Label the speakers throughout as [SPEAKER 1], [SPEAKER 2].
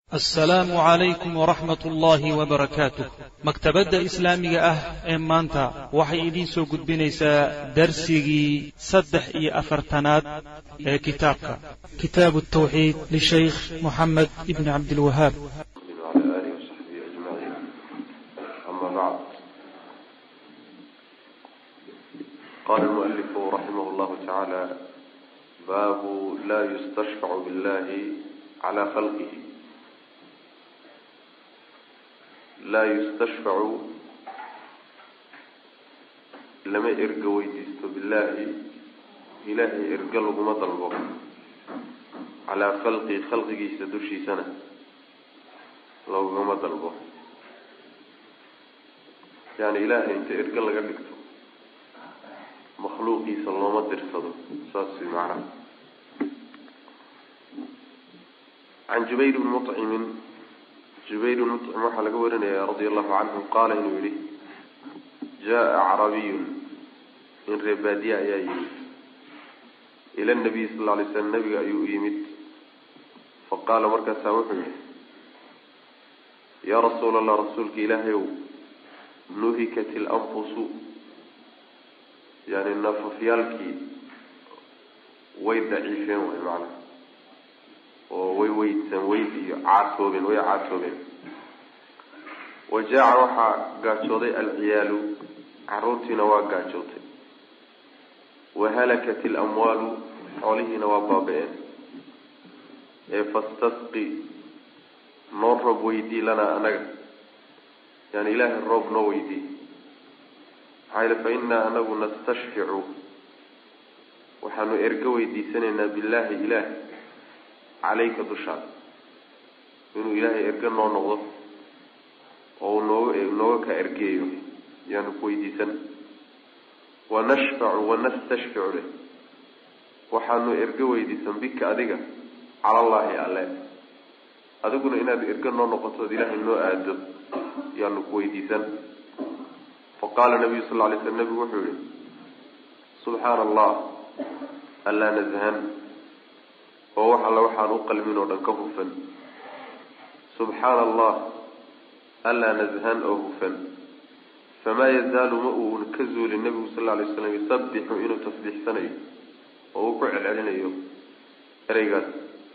[SPEAKER 1] asalaamu calaykum waraxmat ullaahi wabarakaatuh maktabadda islaamiga ah ee maanta waxay idiin soo gudbinaysaa darsigii saddex iyo afartanaad ee kitaabka kitaabu tawxiid lishaykh moxamed ibni cabdilwahaab
[SPEAKER 2] وعلى آله وصحبه أجمعين أما بعد قال المؤلف رحمه الله تعالى باب لا يستشفع بالله على خلقه لا يستشفع لما إرقى ويديست بالله إلهي إرقى لكم طلبه على خلقي خلقي سدوشي سنة loogama dalbo yani ilaahay inta erge laga dhigto makhluuqiisa looma dirsado saas way macnaha can jubayr bni mucimin jubayr bni mucim waxaa laga warinaya radia allahu canhu qaala inuu yihi jaa acrabiyun in reebaadiye ayaa yimid ila nabiy sal lla alay slam nabiga ayuu u yimid faqaala markaasaa wuxuu yihi yaa rasuula allah rasuulka ilaahayow nuhikat ilanfusu yani nafafyaalkii way daciifeen way macnaha oo way weydsan weyd iyo caatoobeen way caatoobeen wa jaaca waxaa gaajooday alciyaalu caruurtiina waa gaajootay wa halakat ilamwaalu xoolihiina waa baaba-een ee fastasqi noo roob weydii lanaa anaga yani ilaahay roob noo weydii maxaa yile fa innaa anagu nastashficu waxaanu ergo weydiisanaynaa billaahi ilaah calayka dushaada inuu ilaahay ergo noo noqdo oo uu nooga nooga ka ergeeyo yaanu ku weydiisan wanashfacu wanastashficu leh waxaanu ergo weydiisan bika adiga cala allaahi alle adiguna inaad ergo noo noqotood ilaahay noo aado yaanu ku weydiisan faqaala nabiyu sal lla lay slam nabigu wuxuu yihi subxaana allah allaa nashan oo wax alla waxaan u qalmin oo dhan ka hufan subxaana allah allaa nashan oo hufan famaa yazaalu ma uun ka zuulin nabigu sal lla lay slam yusabixu inuu tasbiixsanayo oo uu ku celcelinayo ereygaas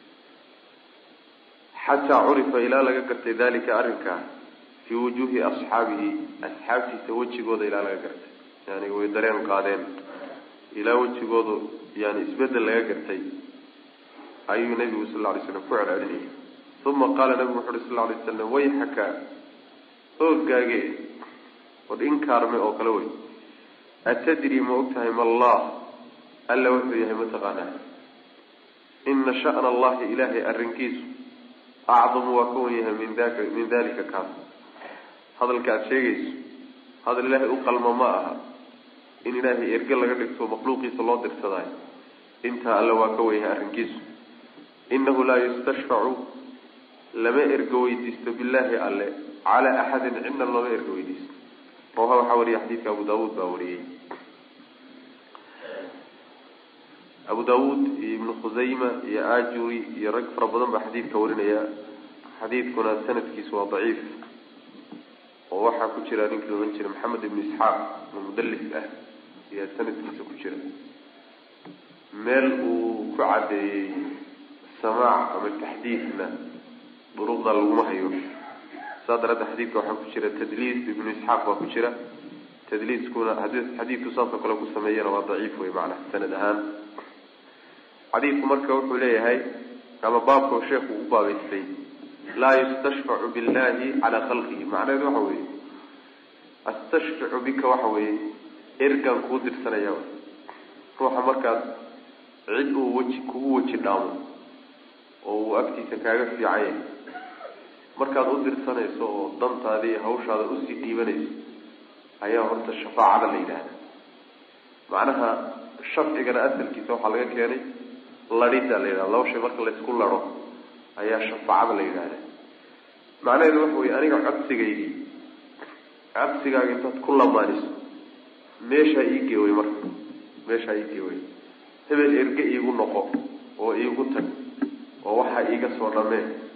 [SPEAKER 2] xataa curifa ilaa laga gartay dalika arrinkaa fii wujuuhi asxaabihi asxaabtiisa wejigooda ilaa laga gartay yani way dareen qaadeen ilaa wejigoodu yani isbedel laga gartay ayuu nabigu sal lla lay slam ku celcelinayay uma qaala nabigu wuxu uhi sal lla lay slam wayxaka ooggaage od inkaarme oo kale wey atadri ma og tahay ma allah alla wuxuu yahay mataqaanaa ina sha'na allahi ilaahay arrinkiisu acdamu waa ka wan yahay min daka min dalika kaas hadalka aada sheegayso hadal ilaahay u qalma ma aha in ilaahay erge laga dhigto makhluuqiisa loo dirsadaayo intaa alle waa ka wan yahay arrinkiisu inahu laa yustashfacu lama ergo weydiisto billaahi alle calaa axadin cidna looma ergo weydiisto rawaha waxaa wariyay xadiidka abu daawuud baa wariyey abu daawuud iyo ibnu khusayma iyo ajuri iyo rag fara badan baa xadiidka warinaya xadiidkuna sanadkiisu waa daciif oo waxaa ku jira ninkii la ohan jiray maxamed ibnu isxaaq oo mudallis ah ayaa sanadkiisa ku jira meel uu ku caddeeyey samaac ama taxdiidna duruqda laguma hayo saa daraaddeed xadiidka waxaa ku jira tadliis ibnu isxaaq baa ku jira tadliiskuna hadii xadiidku saasoo kale ku sameeyana waa daciif wey macnaha sanad ahaan xadiidku marka wuxuu leeyahay ama baabka sheekhu u baabeystay laa yustashfacu billahi calaa khalqihi macnaheedu waxa weeye astashficu bika waxa weeye ergaan kuu dirsanaya ruuxa markaad cid uu weji kugu weji dhaamo oo uu agtiisa kaaga fiican yahay markaad u dirsanayso oo dantaada iyo hawshaada usii dhiibanayso ayaa horta shafaacada la yidhaahda macnaha shafcigana asalkiisa waxaa laga keenay ladhida la yidhahda laba shay marka laysku lado ayaa shafaacada la yidhahda macnaheedu waxa weye aniga codsigaydii codsigaaga intaad ku lamaaniso meeshaa iigee wey marka meeshaa iigee wey hebel erge iigu noqo oo iigu tag oo waxaa iiga soo dhamee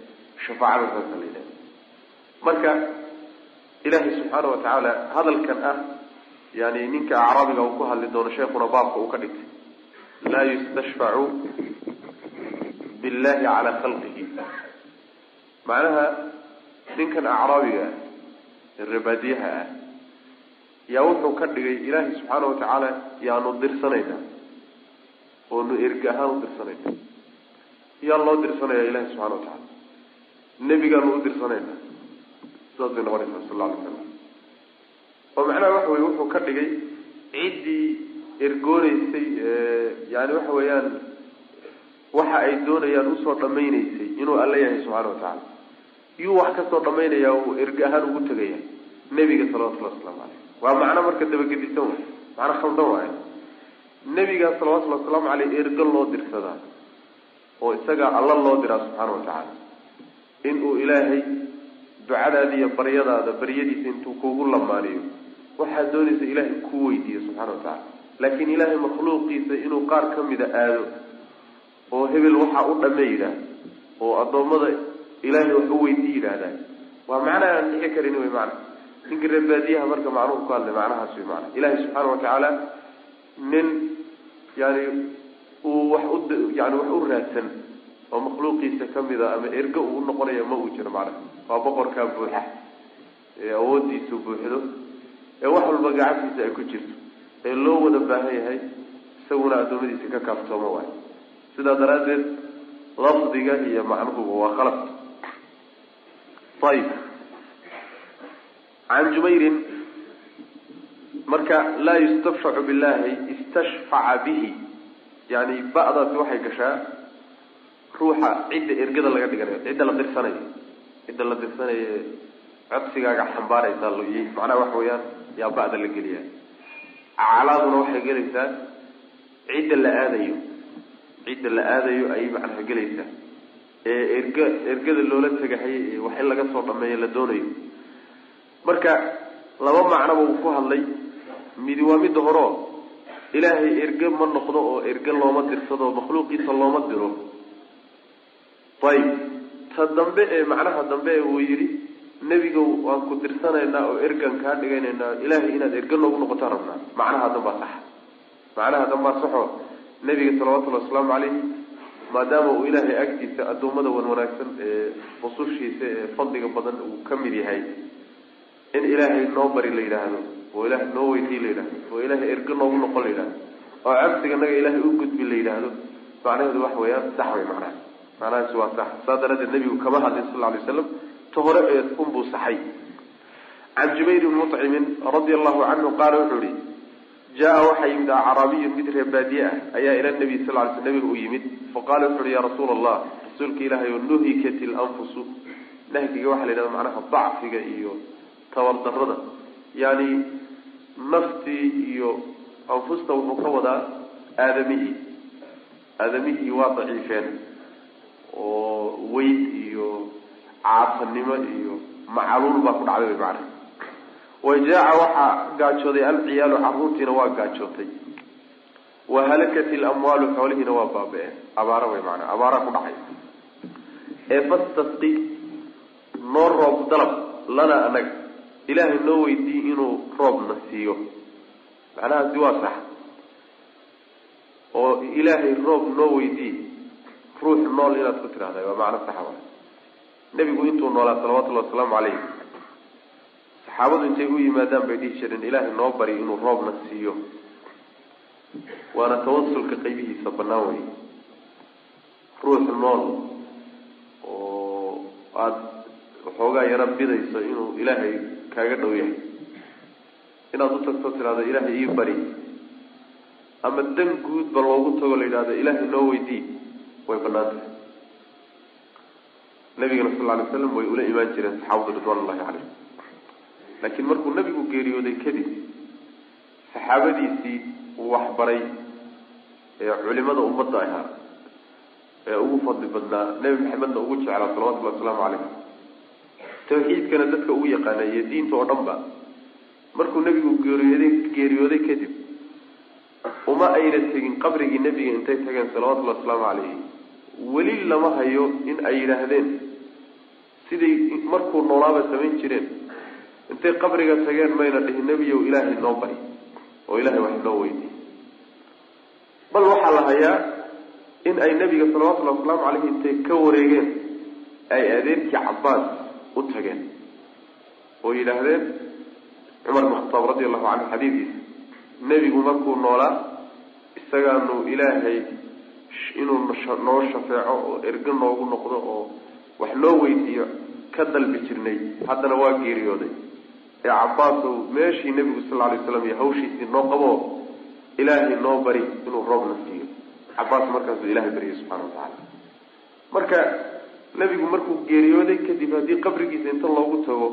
[SPEAKER 2] shafaacada saasa la yidhahda marka ilaahay subxaana watacaala hadalkan ah yani ninka acraabiga uu ku hadli doono sheekuna baabka uu ka dhigtay laa yustashfacu billahi calaa khalqihi macnaha ninkan acraabiga ah ee rebaadiyaha ah yaa wuxuu ka dhigay ilaahay subxaana watacaala yaanu dirsanaynaa oonu erga ahaan u dirsanayna yaa loo dirsanaya ilahi subxana watacaala nebigaanu u dirsanayna sidaas bay noqonaysaa sal alla alay slam oo macnaha waxa weye wuxuu ka dhigay ciddii ergooneysay yani waxa weeyaan waxa ay doonayaan usoo dhamayneysay inuu alla yahay subxana watacaala yuu wax kasoo dhamaynaya uu erge ahaan ugu tegaya nebiga salawatullahi waslamu caleyh waa macno marka dabagedisan way macno khaldan waayo nebiga salawatullahi wasalaamu caleyh ergo loo dirsadaa oo isaga alla loo diraa subxaana watacaala inuu ilaahay ducadaada iyo baryadaada baryadiisa intuu kugu lamaaniyo waxaad doonaysa ilaahay ku weydiiyo subxana watacaala laakiin ilaahay makhluuqiisa inuu qaar kamida aado oo hebel waxaa u dhame yidhaah oo addoommada ilaahay wax u weydii yidhaahdaa waa macna aan dhici karin wey macna ninka reebaadiyaha marka macnuhu ku hadlay macnahaas wey macna ilaahay subxaana watacaala nin yani uu wax u yani wax u raadsan oo makhluuqiisa kamida ama ergo uu noqonaya ma uu jiro macnaha waa boqorkaa buuxa ee awoodiisu buuxdo ee wax walba gacantiisa ay ku jirto ee loo wada baahan yahay isaguna addoommadiisa ka kaaftoomo waayo sidaa daraaddeed lafdiga iyo macnuhuba waa khalad ayib can jubayrin marka laa yustafshacu billahi istashfaca bihi yani ba'daasi waxay gashaa ruuxa cidda ergada laga dhiganayo cidda la dirsanayo cidda la dirsanayo codsigaaga xambaaraysa macnaha waxa weeyaan yaa ba'da la geliya aclaaduna waxay gelaysaa cidda la aadayo cidda la aadayo ayay macnaha gelaysaa ee erga ergada loola tegahay wax in laga soo dhameeyo la doonayo marka laba macnoba uu ku hadlay midi waa midda horeo ilaahay erge ma noqdo oo erge looma dirsado makhluuqiisa looma diro ayib ta dambe ee macnaha dambe ee uu yidhi nebiga waan ku dirsanaynaa oo ergan kaa dhiganaynaa ilaahay inaad erge noogu noqotaan rabnaa macnaha dambaa sax macnaha dambaa saxo nebiga salawatullahi wasalaamu calayhi maadaama uu ilaahay agtiisa addoommada wan wanaagsan ee rusushiisa ee fadliga badan uu ka mid yahay in ilaahay noo bari la yidhaahdo oo ilaahay noo weydiy la yidhahdo oo ilaahay erge noogu noqon la yidhahdo oo cabsiga naga ilaahay u gudbi la yidhaahdo macnaheedu waxa weeyaan sax way macnaha macnahaasi waa sax saas daraaddeed nebigu kama hadlin sal lla alay waslam ta hore ee unbuu saxay can jubayr bni mucimin radia allahu canhu qaala wuxuu yihi jaa waxaa yimid acraabiyun mid reebaadiye ah ayaa ila nabiy sal ly sl nabiga u yimid faqala wuxu uhi ya rasuula allah rasuulka ilaahay o nuhikat ilanfusu nahyiga waxaa la yidhahda macnaha dacfiga iyo tabardarada yani naftii iyo anfusta wuxuu ka wadaa aadamihii aadamihii waa daciifeen oo weyd iyo caasanimo iyo macaluul baa ku dhacday wy macana wajaaca waxaa gaajooday alciyaalu caruurtiina waa gaajootay wahalakat ilamwaalu xoolihiina waa baaba-een abaara way maanaa abaaraa ku dhacay ee fastasqi noo roob dalab lana anaga ilaahay noo weydiiy inuu roobna siiyo macnahaasi waa sax oo ilaahay roob noo weydiiy ruux nool inaad ku tidhahda waa macno saxa wa nebigu intuu noolaa salawatullahi wasalaamu calayh saxaabadu intay u yimaadaan bay dhihi jireen ilaahay noo bari inuu roobna siiyo waana tawasulka qaybihiisa banaan wey ruux nool oo aada waxoogaa yaro bidayso inuu ilaahay kaaga dhow yahay inaad u tagto tidhahdo ilaahay ii bari ama dan guudba loogu tago la yidhahdo ilaahay noo weydii way banaan tahay nabigana sal lla alay slam way ula imaan jireen saxaabadu ridwan ullahi caleyh laakiin markuu nabigu geeriyooday kadib saxaabadiisii uu waxbaray ee culimada ummadda ahaa ee ugu fadli badnaa nebi maxamedna ugu jeclaa salawatullahi wasalaamu calayh tawxiidkana dadka ugu yaqaana iyo diinta oo dhan ba markuu nebigu geeriyooday geeriyooday kadib uma ayna tegin qabrigii nebiga intay tageen salawatullahi wasalaamu calayhi weli lama hayo in ay yidhaahdeen siday markuu noolaaba samayn jireen intay qabriga tageen mayna dhihin nebiyow ilaahay noo bari oo ilaahay wax noo weydiiy bal waxaa la hayaa in ay nebiga salawatullahi wasalaamu caleyhi intay ka wareegeen ay adeerkii cabbaas u tageen oo yidhaahdeen cumar bin khataab radi allahu canhu xadiidkiisa nebigu markuu noolaa isagaanu ilaahay inuu noo shafeeco oo ergo noogu noqdo oo wax noo weydiiyo ka dalbi jirnay haddana waa geeriyooday ee cabbaasow meeshii nebigu sal alay slam iyo hawshiisii noo qabo ilaahay noo bari inuu roobna siiyo cabbaas markaasuu ilahay baryay subxana wa tacaala marka nebigu markuu geeriyooday kadib haddii qabrigiisa inta loogu tago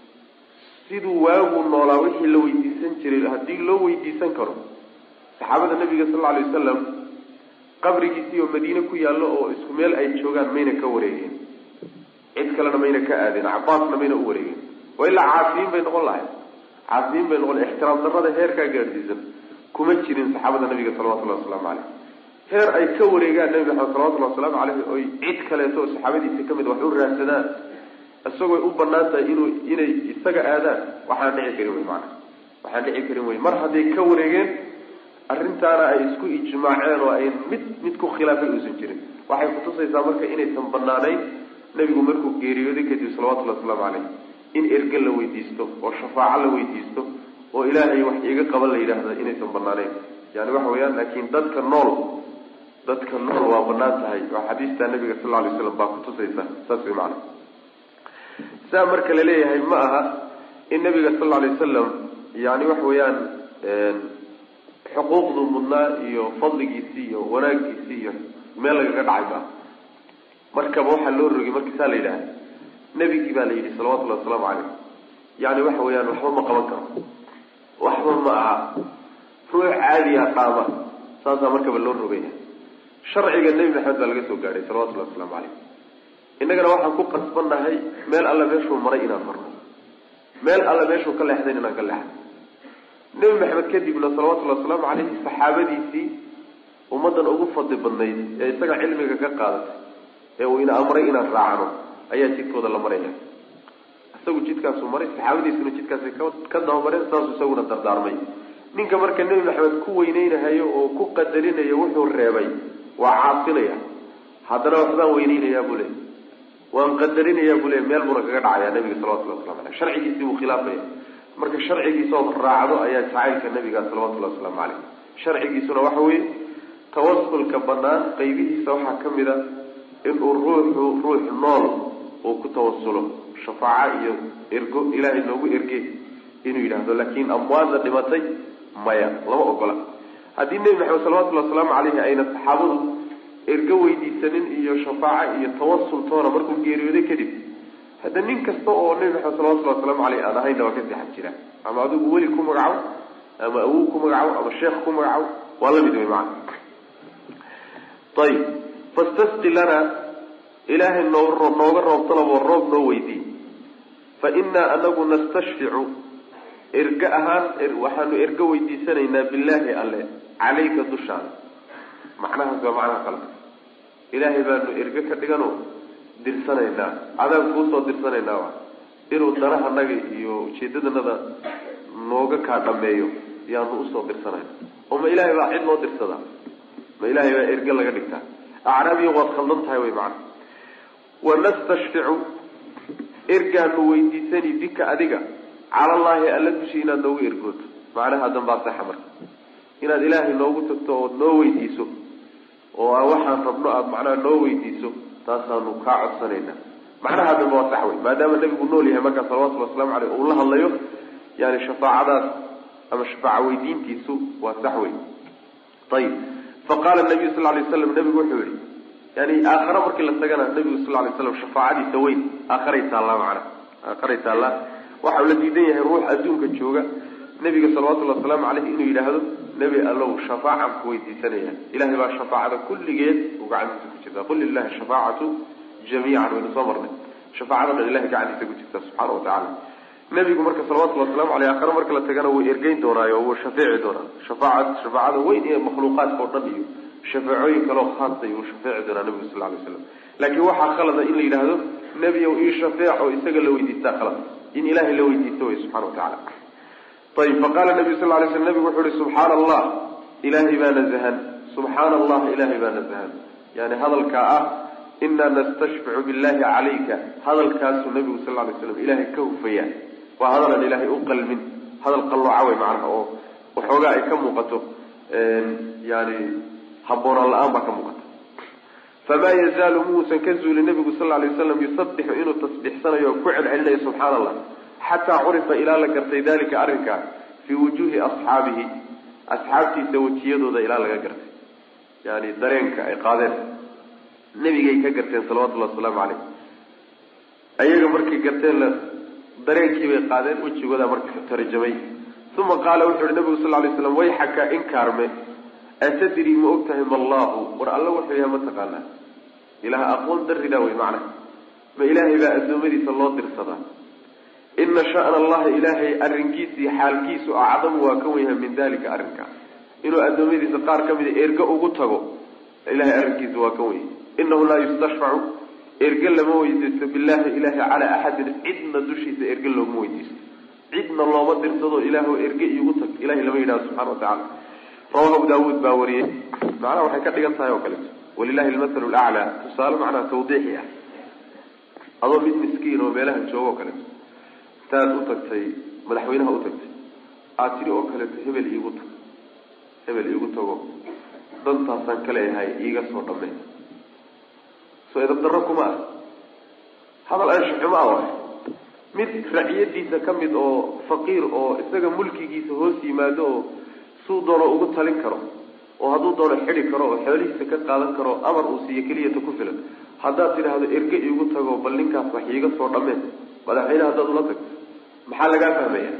[SPEAKER 2] siduu waaguu noolaa wixii la weydiisan jiray haddii loo weydiisan karo saxaabada nabiga sal lla alay wasalam qabrigiisii oo madiine ku yaallo oo isku meel ay joogaan mayna ka wareegeen cid kalena mayna ka aadeen cabaasna mayna u wareegeen waa ilaa caasiyiin bay noqon lahayd caasiyiin bay noqon ixtiraam darrada heerkaa gaadhsiisan kuma jirin saxaabada nabiga salawatullahi wasalaamu caleyh heer ay ka wareegaan nabi maxamed salawatullahi wasalaamu caleyhi oy cid kaleeto oo saxaabadiisa kamid wax u raadsadaan isagooy u banaan tahay inuu inay isaga aadaan waxaan dhici karin wey maana waxaan dhici karin wey mar hadday ka wareegeen arrintaana ay isku ijmaaceen oo ay mid mid ku khilaafay uusan jirin waxay kutusaysaa marka inaysan banaanayn nebigu markuu geeriyooday kadib salawatullahi wasalaamu caleyh in erge la weydiisto oo shafaaco la weydiisto oo ilaahay wax iiga qaban la yidhaahda inaysan banaanayn yani waxa weeyaan laakiin dadka nool dadka nool waa banaan tahay waa xadiistaa nabiga sal lla alay slam baa kutusaysa saas way macana saa marka la leeyahay ma aha in nabiga sal lla alay wasalam yani waxa weeyaan xuquuqdu mudnaa iyo fadligiisii iyo wanaagiisii iyo meel lagaga dhacay maaha markaba waxaa loo rogay marka saa la yidhaha nebigii baa la yidhi salawatullahi wasalaamu caleyh yani waxa weeyaan waxba ma qaban karo waxba ma aha ruux caadiya dhaama saasaa markaba loo rogaya sharciga nebi maxamed baa laga soo gaadhay salawatullahi wasalaamu caleyh innagana waxaan ku qasbannahay meel alle meeshuu maray inaan marno meel alle meeshuu ka leexdayn inaan ka leexdo nebi maxamed kadibna salawatullahi wasalaamu caleyhi saxaabadiisii ummaddan ugu fadli badnayd ee isaga cilmiga ka qaadatay ee uu ina amray inaan raacno ayaa jidkooda la maraya isagu jidkaasuu maray saxaabadiisuna jidkaasay ka dabamareen saasuu isaguna dardaarmay ninka marka nebi maxamed ku weyneynahayo oo ku qadarinayo wuxuu reebay waa caasinaya haddana waxbaan weyneynayaa buu leey waan qadarinayaa buu leey meel buuna kaga dhacayaa nabiga salawatullahi waslamu aleyh sharcigiisii buu khilaafaya marka sharcigiisaood raacdo ayaa jacaylka nabiga salawatullahi wasalaamu caleyh sharcigiisuna waxa weeye tawasulka banaan qaybihiisa waxaa ka mid a inuu ruuxu ruux nool uu ku tawasulo shafaaco iyo ergo ilaahay noogu erge inuu yidhaahdo laakiin amwaadda dhimatay maya lama ogola haddii nebi maxamed salawatullahi wasalaamu caleyhi ayna saxaabadu ergo weydiisanin iyo shafaaco iyo tawasul toona markuu geeriyooday kadib hadda nin kasta oo nebi maxamed salawatullahi wasalaamu caleyh aan ahaynna waa ka seexan jira ama adigu weli ku magacaabo ama awow ku magacaabo ama sheekh ku magacaabo waa lamid wey macana ayib fastasqi lana ilaahay noo nooga roob dalaboo roob noo weydii fa innaa anagu nastashficu erge ahaan waxaanu erge weydiisanaynaa billaahi alle calayka dushaada macnahaas waa macnaha qalka ilaahay baanu erge ka dhigano dirsanaynaa adaan kuusoo dirsanaynaa wa inuu danahanaga iyo ujeedadanada nooga kaa dhameeyo yaanu usoo dirsanayna oo ma ilaahay baa cid loo dirsadaa ma ilaahay baa erge laga dhigtaa acraabiya waad khaldan tahay wey macana wanastashficu ergaanu weydiisani bika adiga calallaahi alla dushi inaad noogu ergooto macnaha dambaa saxa marka inaad ilaahay noogu tagto ood noo weydiiso oo waxaan rabno aada macnaha noo weydiiso taasaanu kaa codsanaynaa macnaha dambe waa sax wey maadaama nebigu nool yahay markaa salawatullhi waslamu aleyh uu la hadlayo yani shafaacadaas ama shafaaca weydiintiisu waa sax wey ayib faqaala nabiyu sal lay slam nabigu wuxuu yihi yani aakhare markii la tagana nabigu sal lay slam shafaacadiisa weyn aakharay taallaa macana aakharay taallaa waxa uu la diidan yahay ruux adduunka jooga nabiga salawatullahi wasalaamu caleyh inuu yidhaahdo nebi allow shafaacan ku weydiisanaya ilahay baa shafaacada kulligeed uu gacantiisa ku jirtaa qul lilahi shafaacatu jamiican waynu soo marnay shafaacada dhan ilahay gacantiisa ku jirta subxaana wa tacaala nabigu marka salawatullahi waslamu aleyh aakhare marka la tagana wuu ergeyn doonaayo wuu shafeeci doonaa shafaaca shafaacada weyn ee makhluuqaadka oo dhan iyo shafeecooyin kaleo khaasa uu shafeeci doonaa nabigu sal lay slam laakiin waxaa khalada in la yidhaahdo nebiyow ii shafeec oo isaga la weydiistaa khalad in ilaahay la weydiisto wey subxana wa tacaala ayib faqala nabiyu sal lay sl nabigu wuxu uhi subxaana allah ilaahay baa nazahan subxaana allah ilaahay baa nazahan yani hadalkaa ah inaa nastashficu billahi calayka hadalkaasuu nabigu sal lay slam ilaahay ka hufaya waa hadalan ilaahay u qalmin hadal qallooca wey macnaha oo waxoogaa ay ka muuqato yani habboonaan la-aan baa ka muuqata famaa yazaalu muusan ka zuulin nabigu sal lay waslam yusabixu inuu tasbixsanayo oo ku celcelinayo subxaana allah xataa curifa ilaa la gartay dalika arrinkaa fii wujuuhi asxaabihi asxaabtiisa wejiyadooda ilaa laga gartay yani dareenka ay qaadeen nebigay ka garteen salawatullahi wasalaamu caleyh ayaga markay garteen la dareenkii bay qaadeen wejigooda marka tarjamay uma qaala wuxu uhi nabigu sal lay slam wayxaka inkaarme atadri ma og tahay mallahu war alla wuxuu yahay ma taqaanaa ilaah aqoon darridaa wey macna ma ilaahay baa addoommadiisa loo dirsadaa ina sha'na allahi ilaahay arrinkiisa iyo xaalkiisu acdamu waa ka wenyahay min dalika arrinkaa inuu addoommadiisa qaar ka mida erge ugu tago ilahay arrinkiisa waa ka wenya inahu laa yustashfacu erge lama weydiisto billahi ilahi calaa axadin cidna dushiisa erge looma weydiisto cidna looma dirsado ilaah erge iigu tag ilahay lama yidhahdo subxana wa tacala rawahu abu daawuud baa wariyey macnaha waxay ka dhigan tahay oo kaleeto walilahi almathalu laclaa tusaale macnaha tawdiixi ah adoo mid miskiin oo meelaha jooga oo kaleeto intaad u tagtay madaxweynaha u tagtay aad tidhi oo kaleeto hebel iigu tag hebel iigu tago dantaasaan ka leeyahay iiga soo dhammey soo edab darro kuma ah hadal anshaxumo ah waay mid raciyadiisa ka mid oo faqiir oo isaga mulkigiisa hoos yimaado oo suu doono ugu talin karo oo hadduu doono xidi karo oo xoolihiisa ka qaadan karo amar uu siiyo keliyata ku filan haddaad tidhaahdo erge iigu tago bal ninkaas wax iiga soo dhammeen madaxweyne haddaad ula tagto maxaa lagaa fahmaya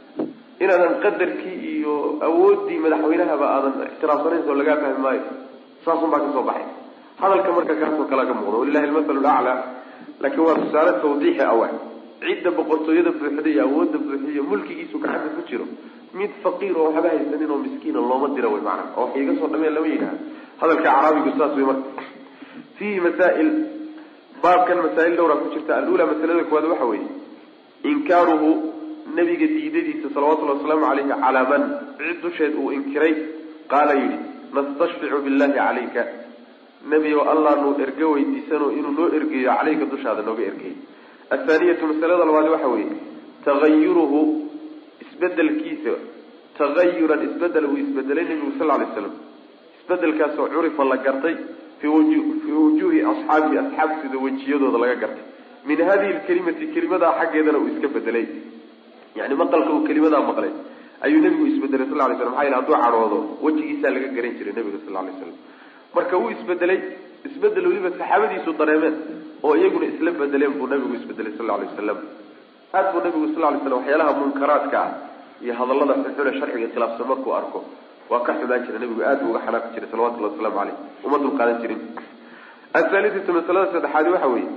[SPEAKER 2] inaadan qadarkii iyo awooddii madaxweynahaba aadan ixtiraafsanayn soo lagaa fahmi maayo saasun baa kasoo baxay hadalka marka kaasoo kala ka muuqda walilahi almathalu laclaa laakiin waa tusaale tawdiixi awa cidda boqortooyada buuxda iyo awoodda buuxda iyo mulkigiisu gacanta ku jiro mid faqiir oo waxba haysanin oo miskiina looma dira wey macana oo wax iiga soo dhameen lama yidhaha hadalka caraabigu saas wey marka fiihi masaa'il baabkan masaa'il dhowraa ku jirta alula masalada koowaad waxa weeye inkaaruhu nabiga diidadiisa salawatullhi wasalaamu caleyhi calaa man cid dusheed uu inkiray qaala yidhi nastashficu billahi calayka nebi o allah nuu erge weydiisano inuu noo ergeeyo caleyka dushaada nooga ergeey athaaniyatu masalada labaad waxa weeye tagayuruhu isbedelkiisa tagayuran isbedel uu isbedelay nebigu sal lay slam isbedelkaasoo curifa la gartay fii wujuuhi asxaabihi asxaabtooda wejiyadooda laga gartay min hadihi lkelimati kelimadaa xaggeedana uu iska bedelay yani maqalka uu kelimadaa maqlay ayuu nebigu isbedelay sal lay slam maxaa yele hadduu cadhoodo wejigiisaa laga garan jiray nebiga sal lay slam marka wuu isbedelay isbedel weliba saxaabadiisu dareemeen oo iyaguna isla bedeleen buu nabigu isbedelay sal lay wasalam aad buu nabigu sal lay slam waxyaalaha munkaraadka ah iyo hadallada xunxune sharciga khilaafsan markuu arko waa ka xumaan jira nabigu aad buu uga xanaaqi jiray salawatullahi wasalaamu caleyh uma dulqaadan jirin athaalithatu masalada saddexaadi waxa weeye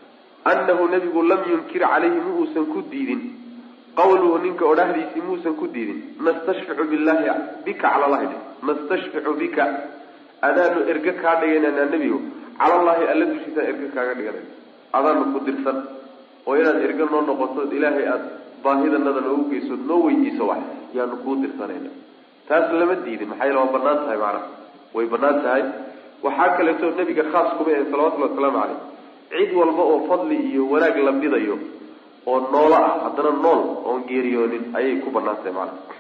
[SPEAKER 2] annahu nabigu lam yunkir calayhi ma uusan ku diidin qawluhu ninka odhahdiisii muusan ku diidin nastashficu billahi bika cala allahi nastashficu bika adaanu erge kaa dhigananaa nebigo calallahi alla dushiisaan erge kaaga dhiganay adaanu ku dirsan oo inaad erge noo noqotood ilaahay aada baahidanada noogu geysood noo weydiiso wax yaanu kuu dirsanayna taas lama diidin maxaa yeele waa banaan tahay macnaha way banaan tahay waxaa kaleeto nebiga khaas kuma ahe salawatullahi wasalaamu caleyh cid walba oo fadli iyo wanaag la bidayo oo noolo ah haddana nool oon geeriyoonin ayay ku banaan tahay macnaha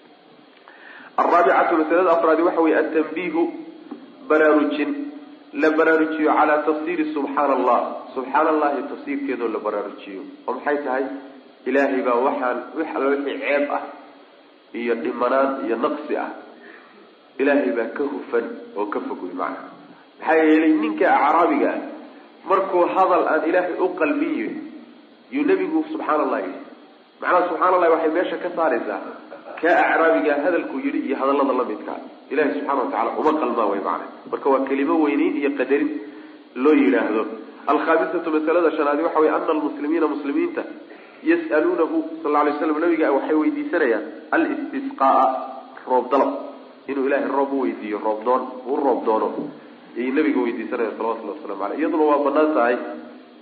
[SPEAKER 2] araabicatu masalada afraadi waxa weye atanbiihu baraarujin la baraarujiyo calaa tafsiiri subxaana allah subxaana allahi tafsiirkeedoo la baraarujiyo oo maxay tahay ilaahay baa waxaan wax alla wixii ceeb ah iyo dhimanaan iyo naqsi ah ilaahay baa ka hufan oo ka fog wey macana maxaa yeelay ninka acraabiga ah markuu hadal aan ilaahay u qalbin yihin yuu nebigu subxaana allah yidhi macnaha subxana allahi waxay meesha ka saaraysaa ka acraabiga hadalkuu yidhi iyo hadallada la midkaa ilahi subxana wa tacala uma qalmaa way macana marka waa kelimo weyneyn iyo qadarin loo yidhaahdo alkhaamisatu masalada shanaadi waxa weye ana almuslimiina muslimiinta yas'aluunahu sal alay slam nabiga waxay weydiisanayaan alistisqaaa roob dalab inuu ilaahay roob u weydiiyo roob doon u roob doono ayay nabiga weydiisanayaan salawatullahi waslamu aleyh iyaduna waa banaan tahay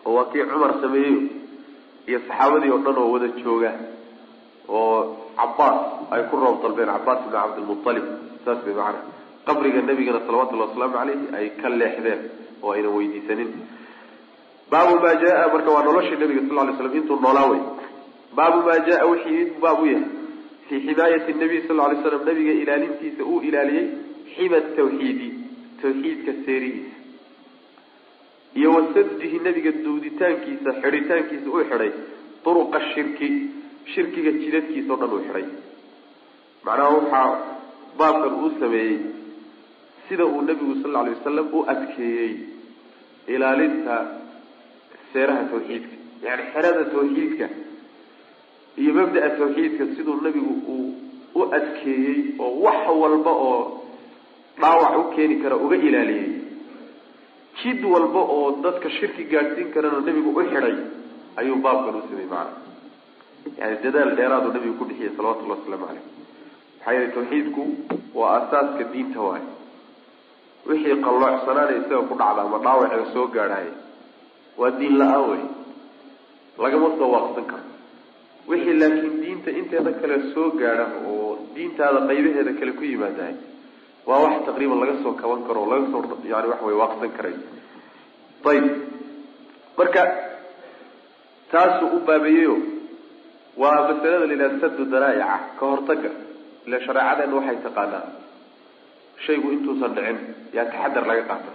[SPEAKER 2] oo waa kii cumar sameeyeyo iyo saxaabadii oo dhan oo wada jooga oo cabaas ay ku roob dalbeen cabaas ibn cabdilmualib saas bay macana qabriga nabigana salawatullahi wasalaamu caleyhi ay ka leexdeen oo aynan weydiisanin baabu maa jaa marka waa noloshii nabiga sal lay slam intuu noolaa wey baabu maa jaa wixii baab u yahay fii ximaayati nabiy sal lay slam nabiga ilaalintiisa uu ilaaliyey xima tawxiidi tawxiidka seerihiisa iyo wasadihi nabiga duuditaankiisa xidhitaankiisa uu xidhay duruqa shirki shirkiga jidadkiisa o dhan uu xidhay macnaha waxaa baabkan uu sameeyey sida uu nabigu sal lla lay wasalam u adkeeyey ilaalinta seeraha tawxiidka yani xerada tawxiidka iyo mabda'a tawxiidka siduu nabigu uu u adkeeyey oo wax walba oo dhaawac u keeni kara uga ilaaliyey jid walba oo dadka shirki gaadhsiin karana nabigu u xidhay ayuu baabkan u sameeyey macana yani dadaal dheeraadu nabigu ku bixiyay salawatullahi wasalaamu caleyh maxaa yeelay tawxiidku waa asaaska diinta waayo wixii qalloocsanaana isaga ku dhacda ama dhaawaceeda soo gaadhaya waa diin la-aan wey lagama soo waaqsan karo wixii laakiin diinta inteeda kale soo gaadha oo diintaada qaybaheeda kale ku yimaadahay waa wax taqriiban laga soo kaban karo oo laga soo yani waxa wey waaqsan karay ayib marka taasuu u baabeeyeyo waa masalada la yidhaha sadu daraa'ica ka hortaga ile shareecadeena waxay taqaanaa shaygu intuusan dhicin yaa taxadar laga qaata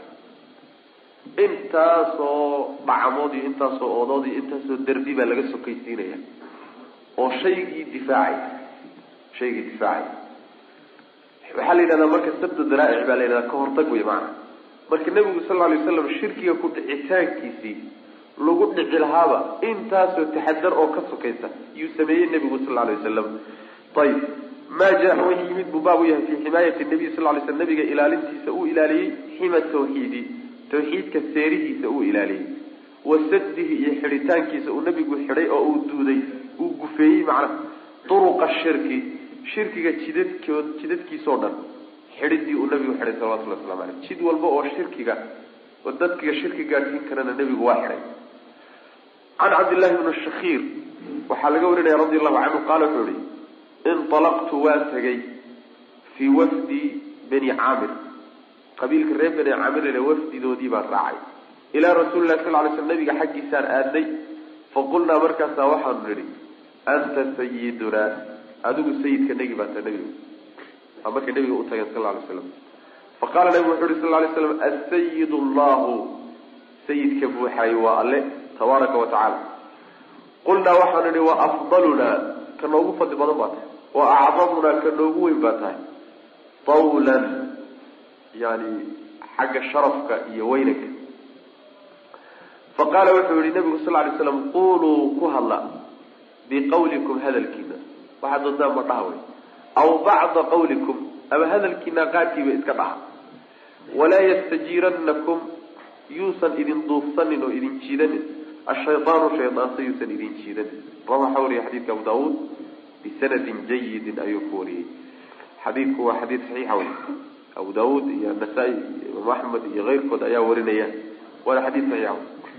[SPEAKER 2] intaasoo dhacamood iyo intaasoo oodood iyo intaasoo derbi baa laga sokaysiinaya oo shaygii difaacay shaygii difaacay waxaa la yidhahdaa marka sabdu daraa'ic baa la yidhahdaa ka hortag wey maana marka nebigu sal lla lay waslam shirkiga ku dhicitaankiisii lagu dhici lahaaba intaasoo taxadar oo ka sokaysa yuu sameeyey nebigu sal lla lay wasalam ayib maa jaa wixii yimid buu baab u yahay fii ximaayati nabiy sal lay slam nabiga ilaalintiisa uu ilaaliyey xima tawxiidi tawxiidka seerihiisa uu ilaaliyey wa sadihi iyo xidhitaankiisa uu nabigu xidhay oo uu duuday uu gufeeyey macnaha duruqa shirki shirkiga jidadkood jidadkiisao dhan xidhidii uu nabigu xidhay salawatullahi waslamu aleyh jid walba oo shirkiga oo dadkiga shirki gaadhsiin karana nebigu waa xidhay can cabdillahi bni shakiir waxaa laga warinaya radi allahu canhu qaala wuxuu yihi inalaqtu waan tegay fii wafdi bani caamir qabiilka reer bani caamir wafdidoodii baan raacay ilaa rasuuli lahi sal lay sl nabiga xaggiisaan aadnay faqulnaa markaasaa waxaanu nidhi anta sayidunaa adigu sayidka negi baata nebigu aa markay nabiga u tageen sal lay slam faqaala nabigu wuxu uhi sal lay slam asayid llahu sayidka buuxaay waa alle tabaaraka wa tacaala qulnaa waxaanu nihi wa afdalunaa ka noogu fadli badan baa tahay wa acdamunaa ka noogu weyn baa tahay tawlan yani xagga sharafka iyo weynanka faqaala wuxuu yihi nabigu sal lay slam quluu ku hadla biqawlikum hadalkiina waxaad doontaan ma dhaha wey aw bacda qawlikum ama hadalkiina qaarkiiba iska dhaha walaa yastajiiranakum yuusan idin duufsanin oo idin jiidanin ashaydaanu shaydaansa yuusan idin jiidanin rawaxa wariya xadiidka abu daawuud bisanadin jayidin ayuu ku wariyey xadiidku waa xadiid saxiixa wey abu daawuud iyo nasaa-i iyo imaam axmed iyo keyrkood ayaa warinaya waana xadiid saxiixa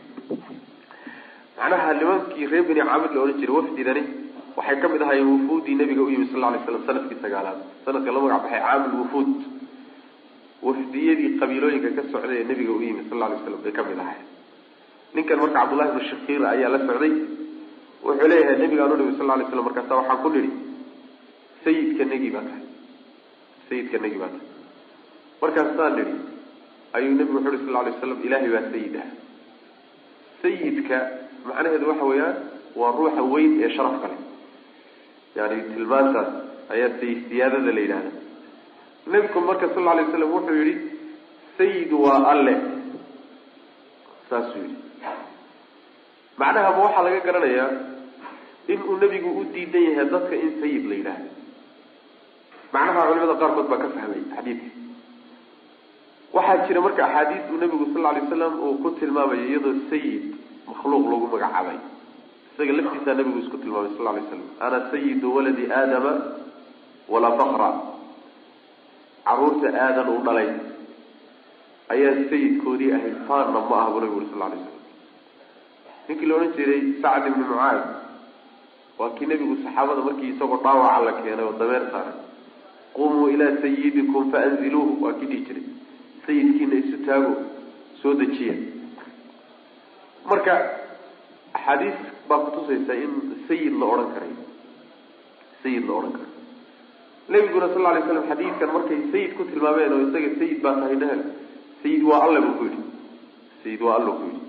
[SPEAKER 2] macnaha nimankii reer beni caamir la odhan jiray wafdidani waxay kamid ahaayeen wufuudii nabiga u yimid sal lla alay slam sanadkii sagaalaad sanadka la magac baxay caamil wufuud wafdiyadii qabiilooyinka ka socday ee nabiga u yimid sal lla alay slam bay kamid ahayen ninkan marka cabdullahi bnu shakiir ayaa la socday wuxuu leeyahay nabigaan u nimi sal lay slam markaasa waxaan ku nidhi sayidka negi baa tahay sayidka negi baa tahay markaasaan nidhi ayuu nebigu wuxu uhi sal lay slam ilaahay baa sayid ah sayidka macnaheedu waxa weeyaan waa ruuxa weyn ee sharafka leh yani tilmaantaas ayaa sayid siyaadada la yidhahda nebigu marka sal lay slam wuxuu yihi sayid waa alle saasuu yihi macnaha ma waxaa laga garanayaa inuu nebigu u diidan yahay dadka in sayid la yidhaahdo macnaha culimada qaarkood baa ka fahmay xadiidka waxaa jira marka axaadiis uu nebigu sal lla alay slam uu ku tilmaamayo iyadoo sayid makhluuq lagu magacaabay isaga laftiisaa nebigu isku tilmaamay sal lay slam ana sayidu waladi aadama walaa fakra caruurta aadan uu dhalay ayaa sayidkoodii ahayd faanna ma aha buu nabigu uri sal lay slam ninkii la odhan jiray sacd ibni mucaad waa kii nebigu saxaabada markii isagoo dhaawaca la keenay oo dameer saaray qumuu ilaa sayidikum faanziluuhu waa kii dhihi jiray sayidkiina isu taago soo dejiya marka axaadiis baa kutusaysa in sayid la odhan karay sayid la odhan karay nabiguna sal lay slam xadiidkan markay sayid ku tilmaameen oo isaga sayid baa tahay dhahel sayid waa alle buu ku yidhi sayid waa alle ku yidhi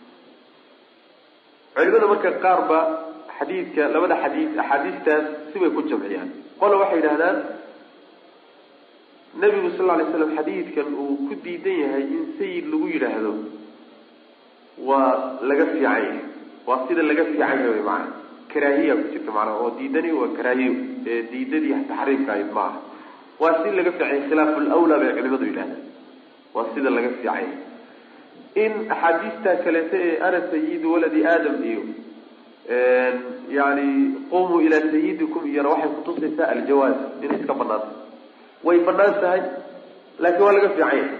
[SPEAKER 2] culimada marka qaar ba xadiidka labada xadiid axaadiistaas sibay ku jamciyaan qola waxay yidhahdaan nabigu sal lay slam xadiidkan uu ku diidan yahay in sayid lagu yidhaahdo waa laga fiican yahay waa sida laga fiican yahay maana karaahiya ku jirta maanaa oo diidani waa karaahiyo ee diidadii taxriimka ahayd ma aha waa si laga fiicanya khilaafu lawlaa bay culimadu yidhahdaan waa sida laga fiicanya in axaadiista kaleeto ee ana sayidu waladi aadam iyo yani qumuu ilaa sayidikum iyona waxay kutusaysaa aljawaaz inay iska banaanta way banaan tahay laakiin waa laga fiican yahay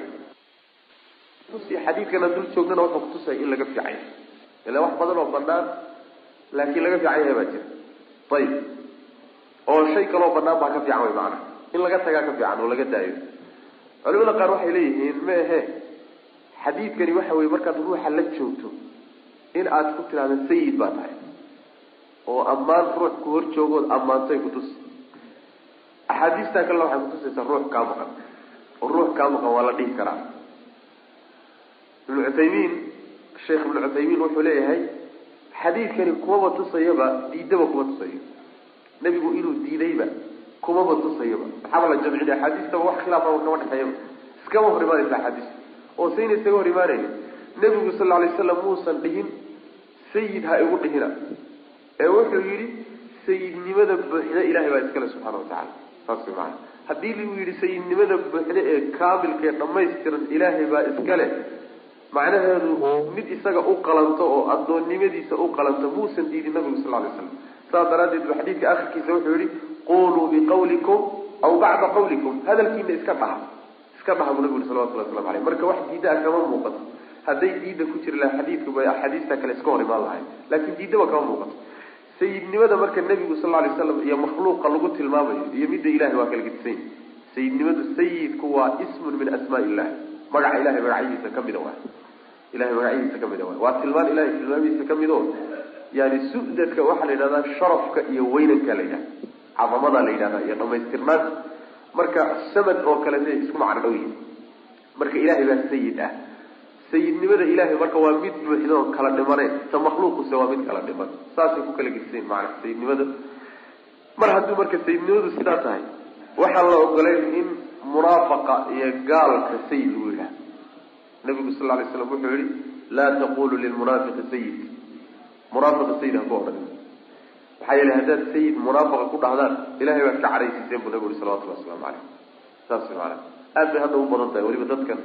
[SPEAKER 2] xadiidkana dul joognana wuxuu kutusaya in laga fiican yahay ila wax badan oo banaan laakiin laga fiican yahay baa jira ayib oo shay kaloo banaan baa ka fiican way macanaa in laga tagaa ka fiican oo laga daayo culimada qaar waxay leeyihiin ma ahe xadiidkani waxa weye markaad ruuxa la joogto in aad ku tidhahdo sayid baa tahay oo ammaan ruux ku hor joogood ammaantay kutus axaadiistaa kalena waxay kutusaysaa ruux kaa maqan oo ruux kaa maqan waa la dhihi karaa ibnu cuthaymiin sheekh ibnu cuthaymiin wuxuu leeyahay xadiidkani kumaba tusayaba diidaba kuma tusayo nebigu inuu diidayba kumaba tusayaba maxaaba la jamcina axaadiistaba wax khilaafaba kama dhexeeyaba iskama hor imaanaysa axaadiista oo sayna isaga hor imaanaya nebigu sal lla alay slam muusan dhihin sayid ha igu dhihina ee wuxuu yidhi sayidnimada buuxda ilahay baa iskale subxana watacala saas way maana haddii lagu yidhi sayidnimada buuxda ee kaamilka ee dhamaystiran ilaahay baa iskale macnaheedu mid isaga u qalanto oo addoonnimadiisa u qalanto muusan diidin nabigu sal lay slam saas daraaddeed bu xadiidka akhirkiisa wuxuu yihi quluu biqawlikum aw bacda qawlikum hadalkiina iska dhaha iska dhaha buu nabigu yhi salawatullah waslamu aleyh marka wax diidaa kama muuqato hadday diida ku jiri laha xadiidku bay axaadiista kale iska hor imaan lahay laakiin diidaba kama muuqato sayidnimada marka nebigu sal lay slam iyo makhluuqa lagu tilmaamayo iyo midda ilahay waa kala gedisany sayidnimadu sayidku waa ismun min asmaa illah magaca ilahay magacyadiisa kamida waay ilahay magacyadiisa kamida waay waa tilmaan ilahay tilmaamihiisa kamid o yani su-dadka waxaa la yidhahdaa sharafka iyo weynanka la yidhahda cadamadaa la yidhahda iyo dhamaystirnaanta marka samad oo kalete isku macno dhow yihin marka ilahay baa sayid ah sayidnimada ilahay marka waa mid buuxdo kala dhimaneen ta makhluuquse waa mid kala dhiman saasay ku kala gedisayn maana sayidnimada mar hadduu marka sayidnimadu sidaa tahay waxaan la ogolayn in munaafaqa iyo gaalka sayid lagu yidhaha nabigu sal lla lay slam wuxuu yihi laa taqulu lilmunaafiqi sayid munaafiqa sayid ha ku odhan maxaa yeelay haddaad sayid munaafaqa ku dhahdaan ilahay baad ka cadhaysiiseen buu nabigu yihi salawatullahi waslamu caleyh saas way maana aad bay hadda u badan tahay weliba dadkan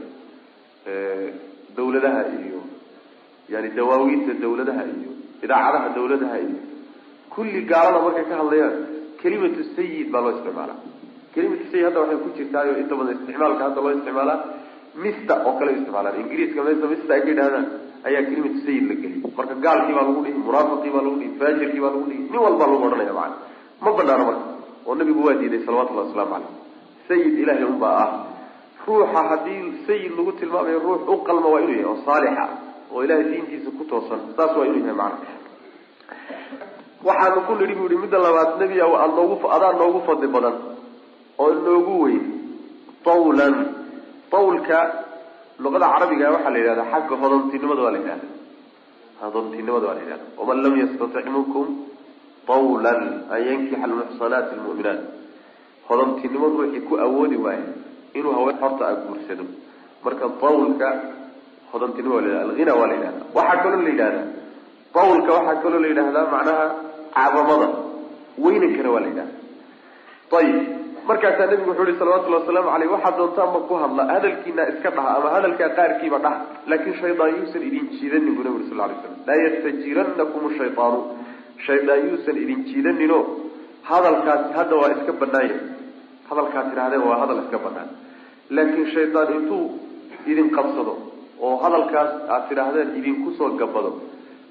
[SPEAKER 2] dawladaha iyo yani dawaawiinta dawladaha iyo idaacadaha dawladaha iyo kulli gaalada markay ka hadlayaan kelimatu sayid baa loo isticmaalaa kelimatu sayid hadda waxay ku jirtaayo inta badan isticmaalka hadda loo isticmaalaa mista oo kale isticmaalaan ingiriiska mesa mista ay ka yidhahdaan ayaa kelimatu sayid la geliyay marka gaalkii baa lagu dhihi munaafiqii baa lagu dhihi faajirkii baa lagu dhihi nin walbaa lagu odhanaya macana ma banaano marka oo nabigu waa diiday salawatullahi waslamu caleyh sayid ilahay unbaa ah ruuxa haddii sayid lagu tilmaamayo ruux u qalma waa inuu yahay oo saalixa oo ilahay diintiisa ku toosan saas waa inuu yahay macana waxaanu ku nidhi bu yihi midda labaad nebi aad noogu adaa noogu fadli badan oo noogu weyn tawlan tawlka luqada carabiga waxaa la yidhahda xagga hodontinimada waa la yidhahda hodontinimada waa la yidhahda waman lam yastatic minkum tawlan an yankixa almuxsanaati almu'minaat hodontinimo ruuxii ku awoodi waayo inuu haween horta a guursado marka tawlka hodontinimo waa la yhahda alghina waa la yidhahda waxaa kaloo la yidhahda tawlka waxaa kaloo la yidhahdaa macnaha cadamada weynankana waa la yidhahda ayib markaasaa nabigu wuxuu ihi salawatullahi wasalaamu aleyh waxaad doontaanba ku hadla hadalkiina iska dhaha ama hadalkaa qaarkiiba dhaha laakin shaydaan yuusan idin jiidanin buu nabi uri sal lay slam laa yastajiranakum shaydaanu shaydaan yuusan idin jiidanino hadalkaasi hadda waa iska banaanya hadalkaad tidhahdeen waa hadal iska banaan laakiin shaydaan intuu idin qabsado oo hadalkaas aad tidhaahdeen idinku soo gabado